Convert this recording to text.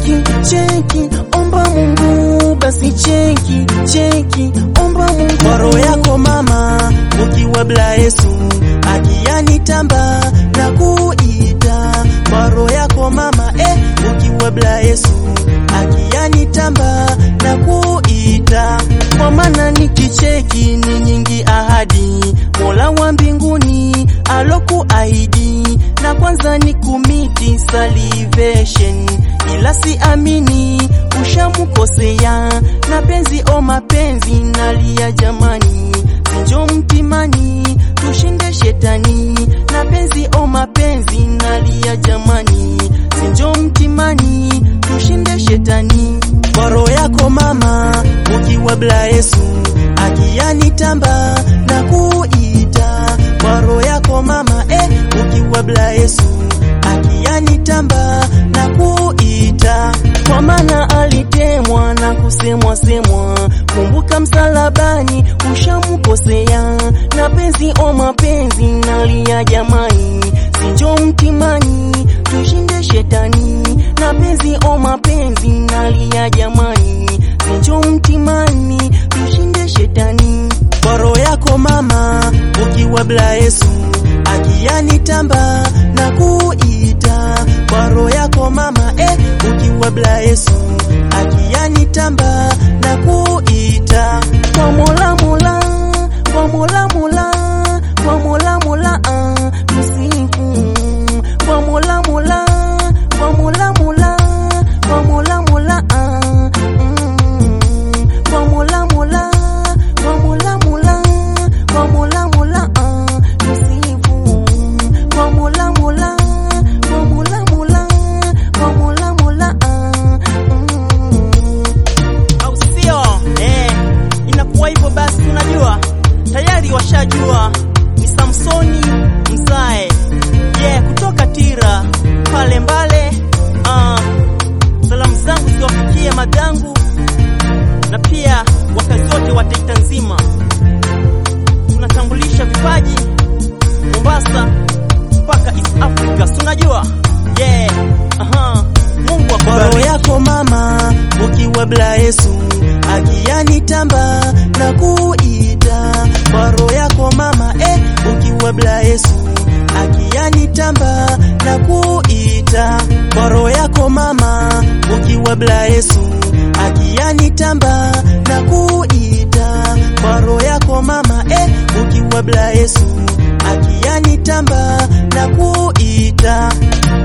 cheki cheki, omba Mungu basi cheki cheki, omba Mungu kwa roho yako mama, ukiwa bila Yesu akiyanitamba na kuita kwa roho yako mama eh, ukiwa bila Yesu akiyanitamba na kuita kwa maana nikicheki ni nyingi ahadi Mola wa mbinguni alokuahidi, na kwanza ni kumiti salvation, ila si amini ushamukosea na penzi o mapenzi nalia jamani, sinjo mtimani tushinde shetani na penzi o mapenzi nalia jamani, sinjo mtimani tushinde shetani kwa roho yako mama, ukiwa bila Yesu akiyanitamba na kuita kwa roho yako mama eh, ukiwa bila Yesu akiyanitamba na kuita kwa maana alitemwa na kusemwa semwa, kumbuka msalabani ushamukosea, na penzi o mapenzi nalia jamani, sinjo mtimani tushinde shetani, na penzi o mapenzi nalia jamani, sinjo mtimani tushinde shetani kwa roho yako mama, ukiwa bila Yesu akiyanitamba na kuita kwa roho yako mama eh, ukiwa bila Yesu akiyanitamba na kuita kwa Mola Mola kwa Mola Mola kwa Mola Mola ah, msifu kwa Mola Mola kwa Mola Mola kwa Mola Mola ah, mm, kwa Mola Mola kwa Mola Mola kwa Mola Mola ah, msifu kwa Mola Mola kwa Mola Mola kwa Mola Mola ah, mm. au sio? Eh, inakuwa hivyo basi, unajua tayari washajua ni Samsoni Mzae yeah, kutoka Tira pale Mbale. Uh, salamu zangu ziwafikie madangu na pia wakazi wote wa Taita nzima. Tunatambulisha vipaji Mombasa mpaka East Africa, si unajua yeah. Aha. Mungu akubariki. roho yako mama, ukiwa bila Yesu akiyanitamba na kuita kwa roho yako mama eh, ukiwa bila Yesu akiyanitamba na kuita kwa roho yako mama, ukiwa bila Yesu akiyanitamba na kuita kwa roho yako mama eh, ukiwa bila Yesu akiyanitamba na kuita